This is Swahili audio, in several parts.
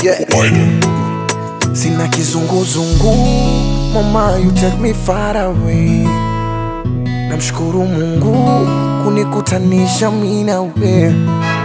yeah. Sina kizunguzungu, mama you take me far away. Namshukuru Mungu kunikutanisha mimi na wewe.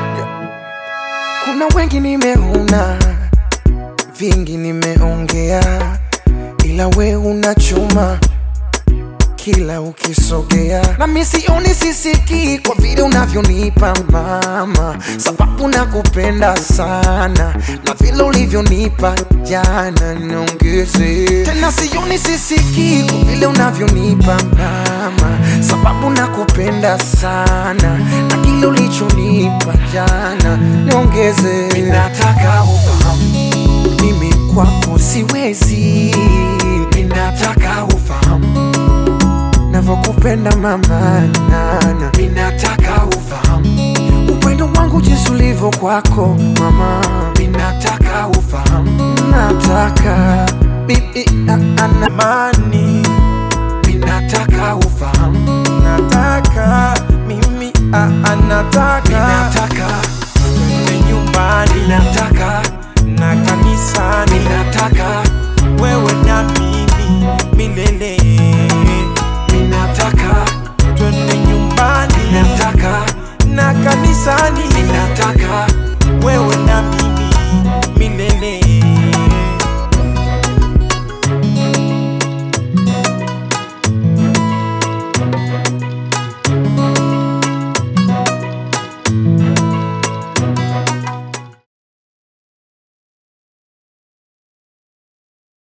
Kuna wengi nimeona, vingi nimeongea, ila we unachuma kila ukisogea, na mimi sioni sisiki kwa vile unavyonipa mama, sababu nakupenda sana na vile ulivyonipa jana, niongeze tena. Sioni sisiki kwa vile unavyonipa mama, sababu nakupenda sana na kile ulichonipa jana, niongeze. Ninataka ufahamu mimi kwako siwezi, ninataka ufahamu navyokupenda mama nana, ninataka ufahamu upendo wangu jinsi ulivyo kwako mama, ninataka ufahamu, nataka bibi ana Mani, ninataka ufahamu, nataka mimi ah, ah, nataka ninataka twende nyumbani ninataka na kanisani, ninataka wewe na mimi milele. ninataka Twende nyumbani ninataka na kanisani, ninataka wewe